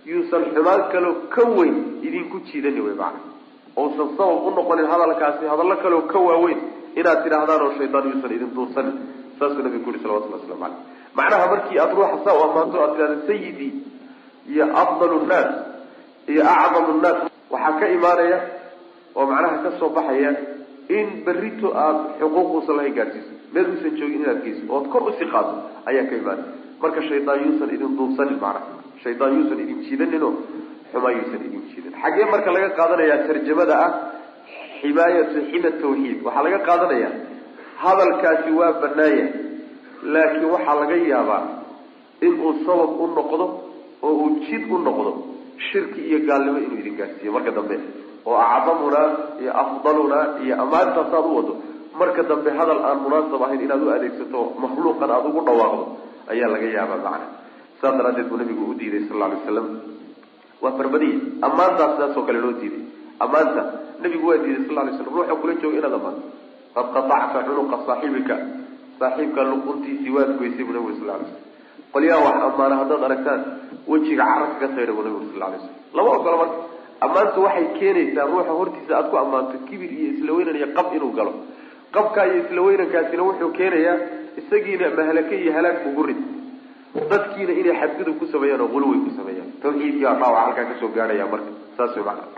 [SPEAKER 2] yuusan xumaan kaloo ka weyn idinku jiidani wey macana ousan sabab u noqonin hadalkaasi hadallo kaloo ka waaweyn inaad tidhaahdaan oo shaydaan yuusan idin duursanin saasuu nabigu ku yuri salawatulli waslamu caleyh macnaha markii aada ruuxa saa u ammaanto aad tidhahda sayidii iyo afdalu nnaas iyo acdamu nnaas waxaa ka imaanaya oo macnaha ka soo baxaya in berrito aada xuquuquusan lahayn gaadhsiiso meel uusan joogin inaad geyso ood kor usii qaado ayaa ka imaanaya marka shaydaan yuusan idin duubsanin macnaha shaydaan yuusan idin jiidaninoo xumaa yuusan idin jiidan xaggee marka laga qaadanayaa tarjamada ah ximaayatu xima tawxiid waxaa laga qaadanayaa hadalkaasi waa banaaya laakiin waxaa laga yaabaa inuu sabab u noqdo oo uu jid u noqdo shirki iyo gaalnimo inuu idin gaadhsiiyo marka dambe oo acdamuna iyo afdaluna iyo ammaantaasaad u wado marka dambe hadal aan munaasab ahayn inaad u adeegsato makhluuqan aada ugu dhawaaqdo ayaa laga yaabaa macna saas daraadeed buu nabigu u diiday sal lla alay waslam waa farbadiya ammaantaas sidaasoo kale loo diiday ammaanta nabigu waa diiday sal lay slam ruuxa kula jooga inaad ammaanto qad qatacta cunuqa saaxibika saaxiibka luquntiisii waad goysay buu nabigu sal lay slam qolyaha wax ammaana haddaad aragtaan wejiga carabka ka saydha buu nabigu sal lay slam lama ogola marka ammaantu waxay keenaysaa ruuxa hortiisa aad ku ammaanto kibir iyo isla weynan iyo qab inuu galo qabkaa iyo isla weynankaasina wuxuu keenayaa isagiina mahalake iyo halaag ugu rid dadkiina inay xadgudub ku sameeyaan oo quluway ku sameeyaan tawxiidkii baa dhaawac halkaa kasoo gaadhaya marka saas way macana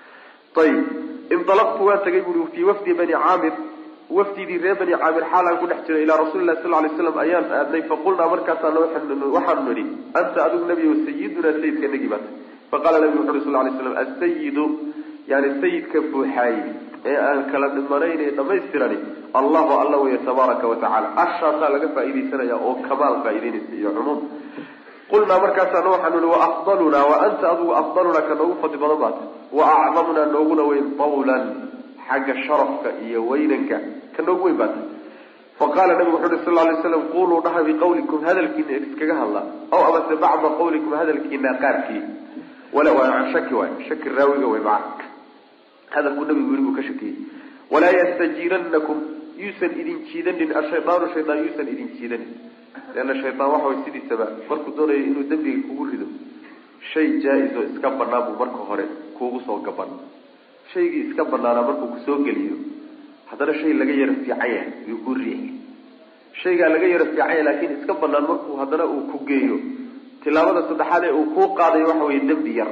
[SPEAKER 2] ayib inalaqtu waan tagay buri fii wafdi bani caamir wafdidii reer bani caamir xaalaan ku dhex jiray ilaa rasuuli lahi sal lay slam ayaan aadnay faqulnaa markaasaa waxaanu nidhi anta adigu nebigo sayidunaa sayidka nagi baata faqala nabigu wuxu uri sal lay slam asayidu yani sayidka buuxaaye ee aan kala dhimanayn ee dhamaystirani allahu alla wey tabaaraka watacala ashaasaa laga faaidaysanaya oo kamaal faa'idaynaysa iyo cumuum qulnaa markaasaana waxaanu ihi wa afdalunaa wa anta adigu afdalunaa ka noogu fadli badan baata wa acdamunaa nooguna weyn tawlan xagga sharafka iyo weynanka ka noogu weyn baata faqala nabigu wuxu uhi sal lay slam quluu dhaha biqawlikum hadalkiina iskaga hadla aw amase bacda qawlikum hadalkiina qaarkii wala waa shaki waay shaki raawiga wey maca hadalkuu nabigu yii buu ka shakiyey walaa yastajiiranakum yuusan idin jiidanin ashaydaanu shaydaan yuusan idin jiidanin leanna shaydaan waxa way sidiisaba markuu doonayo inuu dembiga kugu rido shay jaa-is oo iska banaan buu marka hore kuugu soo gaban shaygii iska banaanaa markuu kusoo geliyo haddana shay laga yaro fiican yahay yuu ku riixi shaygaa laga yaro fiican yahay laakiin iska banaan markuu haddana uu ku geeyo tilaabada saddexaad ee uu kuu qaadayo waxa weeye dembi yar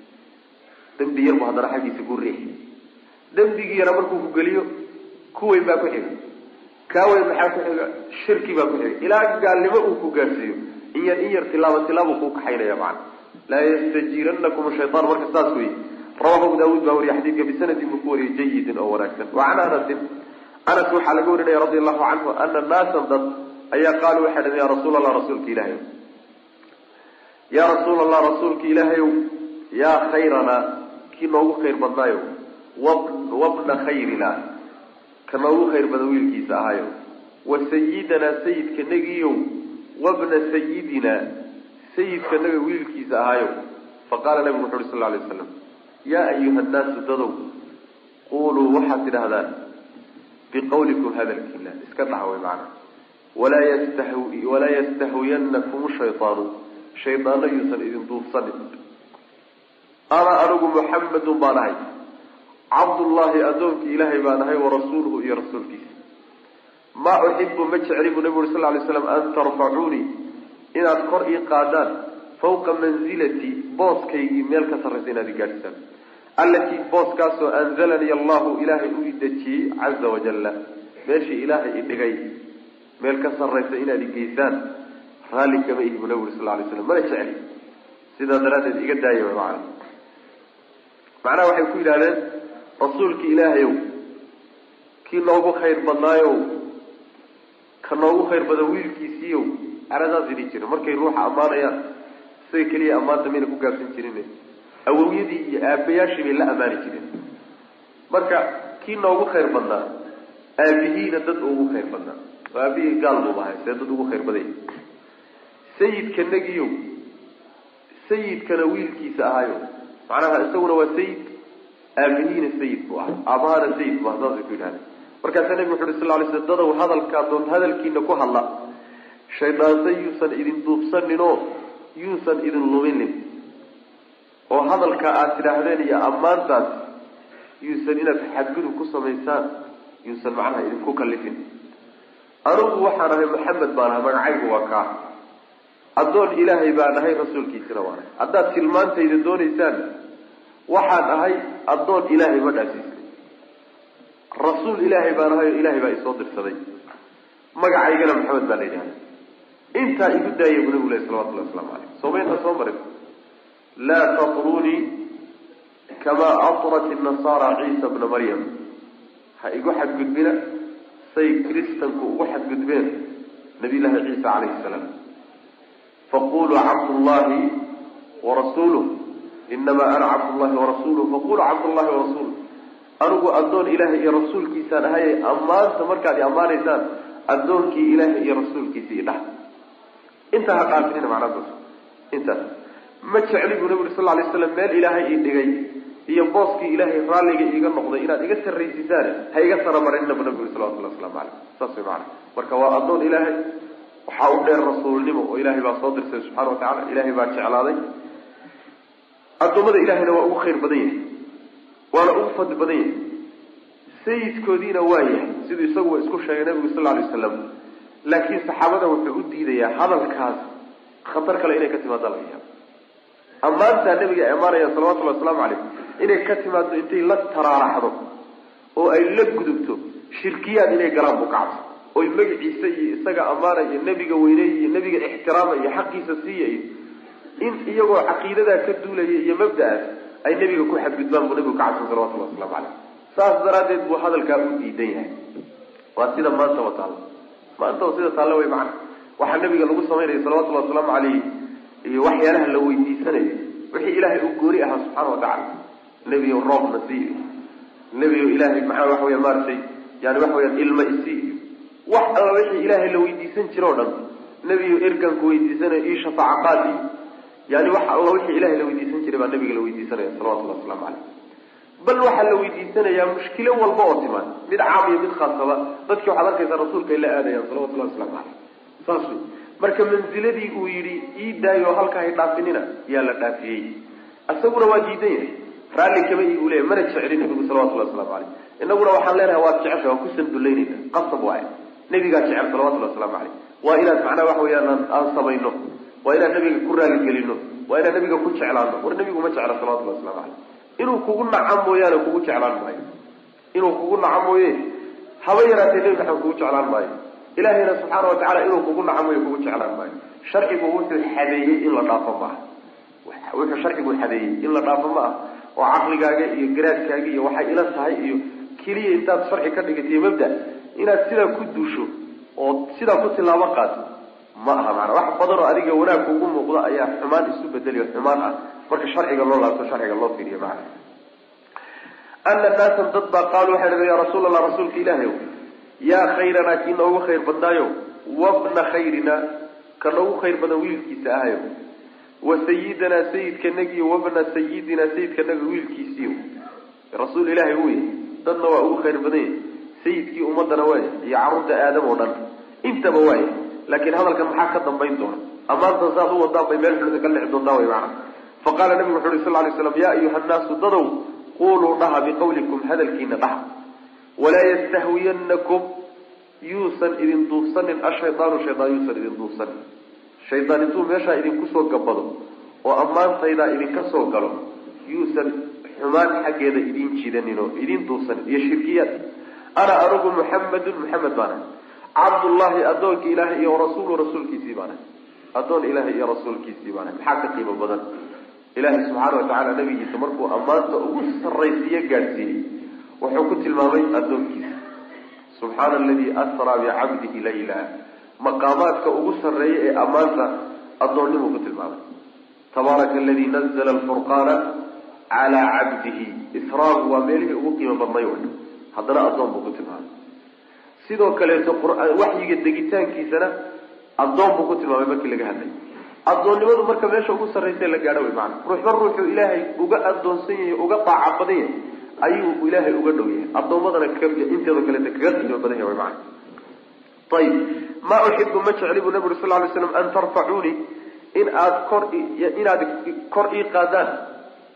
[SPEAKER 2] dembi yar buu haddana xaggiisa ku riixi dembigii yara markuu ku geliyo kuweyn baa ku xiga kaaweyn maxaa ku xiga shirki baa ku xiga ilaa gaalnimo uu ku gaadhsiiyo in yar in yar tilaabo tilaabuu kuu kaxaynaya macana laa yastajiiranakum shayaan marka saas wey rawahu abu daawuud baa wariye xadiidka bisanadin buu ku wariyey jayidin oo wanaagsan wa can anasin anas waxaa laga warinaya radi allahu canhu ana naasan dad ayaa qaaluu waxay dhaheen ya rasuul allah rasuulka ilaahay yaa rasuul allah rasuulka ilaahayow yaa khayranaa kii noogu khayr badnaayo wabna khayrina ka noogu khayr badan wiilkiisa ahayo wa sayidanaa sayidka negiyow wabna sayidina sayidka naga wiilkiisa ahaayo faqaala nabigu wuxu uhi sal lay waslam yaa ayuha nnaasu dadow quluu waxaad tidhahdaan biqawlikum hadalkiina iska dhaha way macana walaa yastah walaa yastahwiyanakum shaydaanu shaydaano yuusan idin duufsanin ana anigu muxamedun baan ahay cabdullaahi addoonkii ilaahay baan ahay warasuuluhu iyo rasuulkiisa maa uxibu ma jecli buu nabigu uri sal lay slam an tarfacuunii inaad kor ii qaadaan fawqa manzilatii booskaygii meel ka sarraysa inaad i gaadhisaan allatii booskaasoo anzalanii allahu ilaahay u idejiyey caza wajalla meeshii ilaahay i dhigay meel ka sarraysa inaad i geysaan raalli kama ihi buu nabigu uri sal lay slam mana jecli sidaa daraaddeed iga daaya way macana macnaha waxay ku yidhahdeen rasuulki ilaahayow kii noogu khayr badnaayow ka noogu khayr badan wiilkiisiiyow aradaas idhi jira markay ruuxa ammaanayaan isaga keliya ammaanta mayna ku gaabsan jirin awowyadii iyo aabayaashii bay la ammaani jireen marka kii noogu khayr badnaa aabihiina dad ugu khayr badnaa oo aabihii gaal buu ahay see dad ugu khayr badanya sayidka negiyow sayidkana wiilkiisa ahayo macnaha isaguna waa sayid aabihiina sayid buu ahay aabahana sayid bu aha saasay ku yidhahdeen markaasaa nebigu wuxu uhi sal lay sl dadow hadalkaa doon hadalkiina ku hadla shaydaanse yuusan idin duubsaninoo yuusan idin luminin oo hadalka aada tidhaahdeen iyo ammaantaas yuusan inaad xadgudub ku samaysaan yuusan macnaha idinku kalifin anugu waxaan ahay maxamed baan ahay magacaygu waa kaa addoon ilaahay baan ahay rasuulkiisina waan ahay haddaad tilmaantayda doonaysaan waxaan ahay addoon ilaahay ma dhaasiisay rasuul ilaahay baan ahay oo ilaahay baa isoo dirsaday magacaygana maxamed baa la yidhahda intaa igu daaya bu nabigu lahi salawatullahi waslamu caleyh soomaynta soo marin laa tatrunii kamaa atrat inasaara ciisa bna maryam ha igu xadgudbina say kristanku ugu xadgudbeen nabiy llaahi ciisa calayhi salaam faquluu cabdullahi warasuuluh inamaa ana cabdullahi warasuuluh faquluu cabdullahi warasuuluh anigu addoon ilaahay iyo rasuulkiisaan ahaye ammaanta markaad i ammaanaysaan addoonkii ilaahay iyo rasuulkiisa i dhah intaa ha dhaafinina macnaadaas intaas ma jecli buu nabi uri sal lay slam meel ilaahay ii dhigay iyo booskii ilaahay raalliga iiga noqday inaad iga sarraysiisaan ha iga saramarinina bu nabi uri salawatullahi waslamu caleyh saas way macana marka waa addoon ilaahay waxaa u dheer rasuulnimo oo ilaahay baa soo dirsay subxana wa tacala ilaahay baa jeclaaday addoommada ilahayna waa ugu khayr badan yahay waana ugu fadli badan yahay sayidkoodiina waa yahay siduu isaguba isku sheegay nabigu sal lla alay wasalam laakiin saxaabada wuxuu u diidayaa hadalkaas khatar kale inay ka timaado laga yaabo ammaantaa nabiga ay ammaanayaan salawatullahi wasalaamu calayh inay ka timaado intay la taraaraxdo oo ay la gudubto shirkiyaad inay galaan buu kacabsa oy magaciisa iyo isaga ammaana iyo nebiga weyneey iyo nebiga ixtiraama iyo xaqiisa siiya iyo in iyagoo caqiidadaa ka duulaya iyo mabda-aas ay nebiga ku xadgudbaan buu nabigu kacabsan salawatullahi waslamu caleyh saas daraaddeed buu hadalkaa u diidan yahay waa sida maanta wa taalla maanta oo sida taalla wey macana waxaa nabiga lagu samaynaya salawatullahi wasalaamu caleyh iyo waxyaalaha la weydiisanayo wixii ilaahay uu gooni ahaa subxaana watacala nebiyo roobna sii iyo nebiyo ilaahay maxaa waxa weya maaratay yani waxa weyaan ilma isii iyo wax alla wixii ilaahay la weydiisan jiro o dhan nebiyo erganku weydiisanayo io shafaaca qaad iyo yani wax alla wixii ilahay la weydiisan jiray baa nabiga la weydiisanaya salawatullahi waslamu caleyh bal waxaa la weydiisanayaa mushkilo walba oo timaan mid caam iyo mid khaasaba dadkii waxaad arkaysaa rasuulka ay la aadayaan salawatullahi waslamu caleyh saas wey marka manziladii uu yidhi ii daayo halkaa hay dhaafinina yaa la dhaafiyey isaguna waa diidan yahay raalli kama ii uleeyahy mana jecli nabigu salawatullahi waslamu caleyh inaguna waxaan leenahay waad jecesha waan ku sandullaynayna qasab waay nabigaa jecel salawatullahi waslamu caleyh waa inaad macnaha waxa weyaan aan samayno waa inaan nabiga ku raaligelino waa inaan nabiga ku jeclaano war nabigu ma jecla salawatullahi waslamu caleyh inuu kugu naca mooyaane kugu jeclaan maayo inuu kugu naca mooye haba yaraatee nebi maxamed kugu jeclaan maayo ilaahayna subxaana wa tacala inuu kugu naca mooye kugu jeclaan maayo sharcigu wuxuu xadeeyey in la dhaafo maaha wuxuu sharcigu xadeeyey in la dhaafo ma ah oo caqligaaga iyo garaadkaaga iyo waxay ila tahay iyo keliya intaad sharci ka dhigatiyo mabda inaad sidaa ku duusho oo sidaa ku tilaabo qaato ma aha maana wax badan oo adiga wanaag kugu muuqda ayaa xumaan isu bedeliyo xumaan ah marka sharciga loo laabto sharciga loo fiiriyo macana ana naasan dad baa qaalu waxay dhahen ya rasuul allah rasuulka ilaahay ow yaa khayranaa kii noogu khayr badnaayo wabna khayrina ka noogu khayr badan wiilkiisa ahayo wa sayidanaa sayidkanagiyo wabna sayidinaa sayidkanaga wiilkiisiiyo rasuul ilaahay uu yahay dadna waa ugu khayr badan yahay sayidkii ummadana waaya iyo carruurta aadam oo dhan intaba waaya laakiin hadalkan maxaa ka dambayn doona ammaantan saad u wadaan bay meel xulida ka lixi doontaa way macana faqaala nabigu wuxu uhi sal lay slam yaa ayuha nnaasu dadow quluu dhaha biqawlikum hadalkiina dhaha walaa yastahwiyanakum yuusan idin duufsanin ashaydaanu shaydaan yuusan idin duufsanin shaydaan intuu meeshaa idinku soo gabado oo ammaantaydaa idinka soo galo yuusan xumaan xaggeeda idin jidanin oo idin duufsanin iyo shirkiyaad ana anugu muxamedun muxamed baana cabdullahi addoonka ilaahay iyo rasuulu rasuulkiisii baana addoon ilaahay iyo rasuulkiisii baana maxaa ka qiimo badan ilaahay subxaana wa tacaala nabigiisa markuu ammaanta ugu sarraysiiyo gaadhsiiyey wuxuu ku tilmaamay addoonkiisa subxaana aladii asraa bicabdihi layla maqaamaadka ugu sarreeya ee ammaanta addoonnimuu ku tilmaamay tabaaraka aladii nazla alfurqaana calaa cabdihi israagu waa meelihii ugu qiimo badnay way haddana addoon buu ku tilmaamay sidoo kaleeto waxyiga degitaankiisana addoon buu ku tilmaamay markii laga hadlay addoonnimadu marka meesha ugu sarraysa la gaadho way maana ruuxba ruuxuu ilaahay uga addoonsan yahay uga daaca badan yahay ayuu ilaahay uga dhow yahay addoommadana inteeda kaleeta kaga qiimo badan yahay way maana ayib maa uxibu ma jecli buu nabi uri sal ly slam an tarfacuunii in aad kor inaad kor ii qaadaan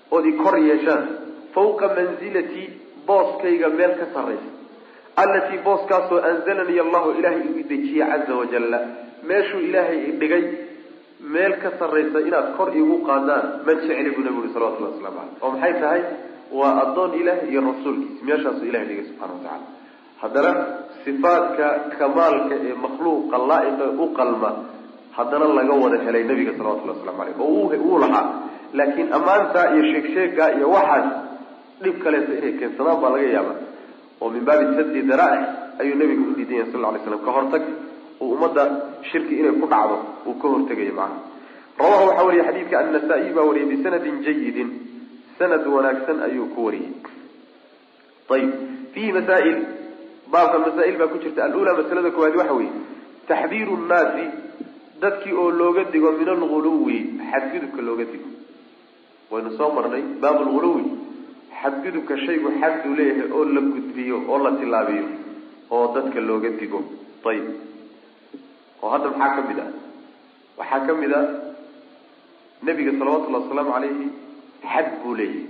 [SPEAKER 2] ood i kor yeeshaan fawqa manzilatii booskayga meel ka sarraysa allatii booskaasoo anzalanii allahu ilaahay igu dejiyey caza wajalla meeshuu ilaahay idhigay meel ka sarraysa inaad kor iigu qaadaan ma jecli buu nabigu uri salawatullahi waslamu caleyh oo maxay tahay waa addoon ilaah iyo rasuulkiisa meeshaasuu ilahay dhigay subxana wa tacala haddana sifaadka kamaalka ee makhluuqa laa-iqa u qalma haddana laga wada helay nabiga salawatullahi waslamu caleyh oo wuu lahaa laakiin ammaantaa iyo sheegsheegaa iyo waxaas dhib kaleeto inay keensadaan baa laga yaaba oo min baabi sadi daraa'ic ayuu nabigu u diidan yahay sal lla alay slam ka hortag uu ummadda shirki inay ku dhacdo uu ka hortegayo macnaha rawahu waxaa wariye xadiidka annasa-iy baa wariyay bisanadin jayidin sanad wanaagsan ayuu ku wariyey ayib fiihi masaa'il baabka masaa'il baa ku jirta alula masalada koowaad waxa weeye taxdiiru nnaasi dadkii oo looga digo min alguluwi xadgudubka looga digo waynu soo marnay baab lghuluwi xadgudubka shaygu xaduu leeyahay oo la gudbiyo oo la tilaabiyo oo dadka looga digo ayib oo hadda maxaa ka mid ah waxaa ka mid a nebiga salawatullahi wasalaamu calayhi xad buu leeyahay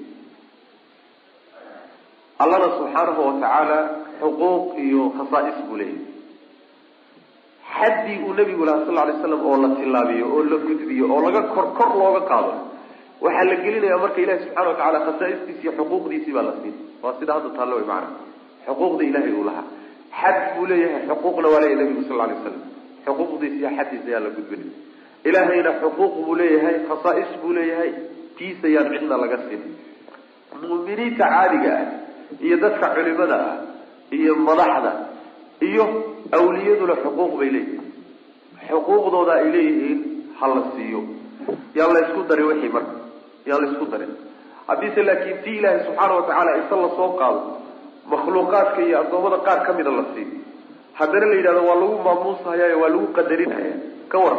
[SPEAKER 2] allana subxaanahu watacaala xuquuq iyo khasaa'is buu leeyahay xaddii uu nebigu lahaa sal lay slam oo la tilaabiyo oo la gudbiyo oo laga kor kor looga qaado waxaa la gelinayaa marka ilahi subxana wa tacala khasaa'istiisi iyo xuquuqdiisii baa la siin waa sida hadda taallo way macana xuquuqda ilaahay uu lahaa xad buu leeyahay xuquuqna waa leeyahay nebigu sal lay slam xuquuqdiisa iyo xaddiisa ayaa la gudbinay ilaahayna xuquuq buu leeyahay khasaa'is buu leeyahay tiisa yaan cidna laga siin mu'miniinta caadiga ah iyo dadka culimada ah iyo madaxda iyo awliyaduna xuquuq bay leeyihiin xuquuqdooda ay leeyihiin ha la siiyo yaan la ysku darin wixii marka yaan la isku darin haddiise laakiin tii ilaahay subxaana watacaala isa lasoo qaado makhluuqaadka iyo addoommada qaar ka mida la siiyo haddana la yidhahdo waa lagu maamuushayaayo waa lagu qadarinhaya ka waran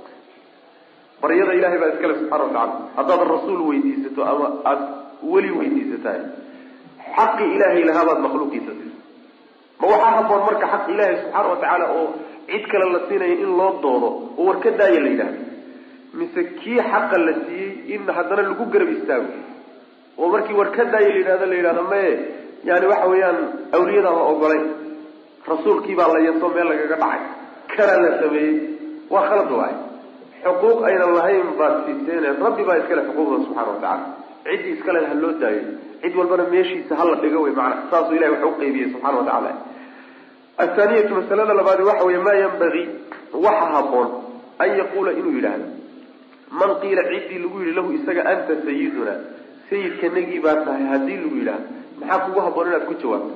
[SPEAKER 2] baryada ilahay baa iskale subxana watacala haddaad rasuul weydiisato ama aada weli weydiisatahay xaqi ilaahay lahaabaad makhluuqiisa siisa ma waxaa haboon marka xaq ilaahay subxaana watacaala oo cid kale la siinayo in loo doodo oo war ka daaya la yidhahdo mise kii xaqa la siiyey in haddana lagu garab istaago oo markii war ka daaya la yidhahdo la yidhahdo maye yani waxa weeyaan awliyadaan la ogolayn rasuulkii baa la yeso meel lagaga dhacay kanaa la sameeyey waa khalad waay xuquuq aynan lahayn baad siiseen rabbi baa iskale xuquuqda subxana watacala ciddii iskale ha loo daayo cid walbana meeshiisa hala dhigo wey maana saasuu ilahi wax u qeybiyey subxana watacala athaaniyatu masalada labaadi waxa weeye maa yanbagii waxa haboon an yaquula inuu yidhaahdo man qiila ciddii lagu yidhi lahu isaga anta sayiduna sayidkanagii baa tahay haddii lagu yidhaahdo maxaa kugu haboon inaad ku jawaabto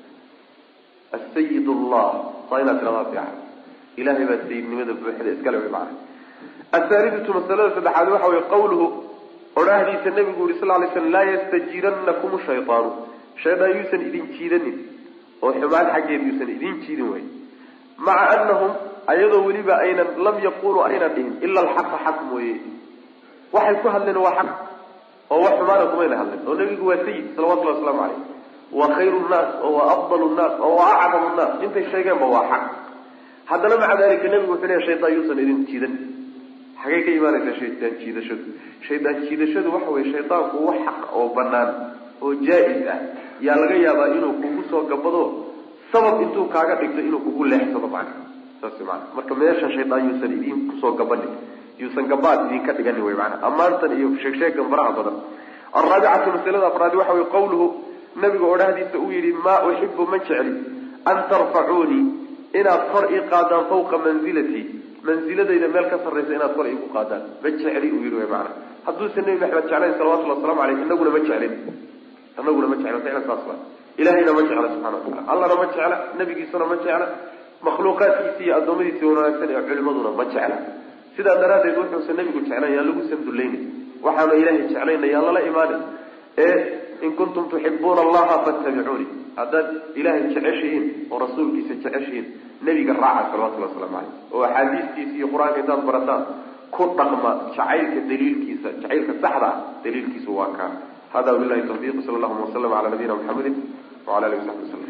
[SPEAKER 2] asayid allah saa inaad tiradaa fiican ilahay baa sayidnimada buuxda iskale wey macana athaalidatu masalada saddexaad waxa weye qawluhu odhaahdiisa nabigu yuri sal lay slam laa yastajiiranakum shaytaanu shaydaan yuusan idin jiidanin oo xumaan xaggeed yuusan idin jiidin wey maca anahum ayadoo weliba aynan lam yaquluu aynan dhihin ila alxaqa xaq mooye waxay ku hadleen waa xaq oo wax xumaana kumayna hadleen oo nabigu waa sayid salawatullahi waslamu caleyh waa khayru nnaas oo waa afdalu nnaas oo waa acdamu nnaas intay sheegeenba waa xaq haddana maca dalika nabigu wuxuu leeya shaydaan yuusan idin jiidan xagay ka imaanaysaa shaydaan jiidashadu shaydaan jiidashadu waxa weye shaydaanku wax xaq oo banaan oo jaa-is ah yaa laga yaabaa inuu kugu soo gabado sabab intuu kaaga dhigto inuu kugu leexsado macna saas mana marka meesha shaydaan yuusan idin kusoo gabanin yuusan gabaad idinka dhiganin wey maana ammaantan iyo sheegsheegan faraha badan alraabicatu masalada afraadi waxa weye qawluhu nabiga odhahdiisa uu yihi maa uxibu ma jecli an tarfacuunii inaad kor ii qaadaan fawqa manzilatii manziladayda meel ka sarraysa inaad kor iigu qaadaan ma jecli uu yihi wy maana hadduusan nebi maxamed jeclayn salawatullhi waslamu aleyh inaguna ma jeclin inaguna ma jecla ficlan saas waa ilahayna ma jecla subxana watacala allana ma jecla nabigiisuna ma jecla makhluuqaadkiisi iyo addoommadiisi wanaagsan ee culimaduna ma jecla sidaa daraaddeed wuxuusan nabigu jeclayn yaan lagu sandulaynin waxaanu ilahay jeclayna yaan lala imaanin ee in kuntum tuxibuuna allaha fattabicuuni haddaad ilaahay jeceshihiin oo rasuulkiisa jeceshihiin nebiga raaca salawatullhi waslamu caleyh oo axaadiistiisa iyo qur-aanka intaad barataan ku dhaqma jacaylka daliilkiisa jacaylka saxda ah daliilkiisu waa kaa hada bilahi tawfiiq sala allahuma wasalam cala nabiyina muxamedin wala alihi wasaxbi wasalam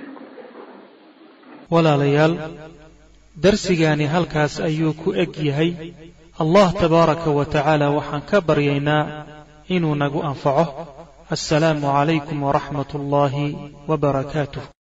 [SPEAKER 1] walaalayaal darsigaani halkaas ayuu ku eg yahay allah tabaaraka wa tacaala waxaan ka baryaynaa inuu nagu anfaco assalaamu calaykum waraxmat ullaahi wbarakaatuh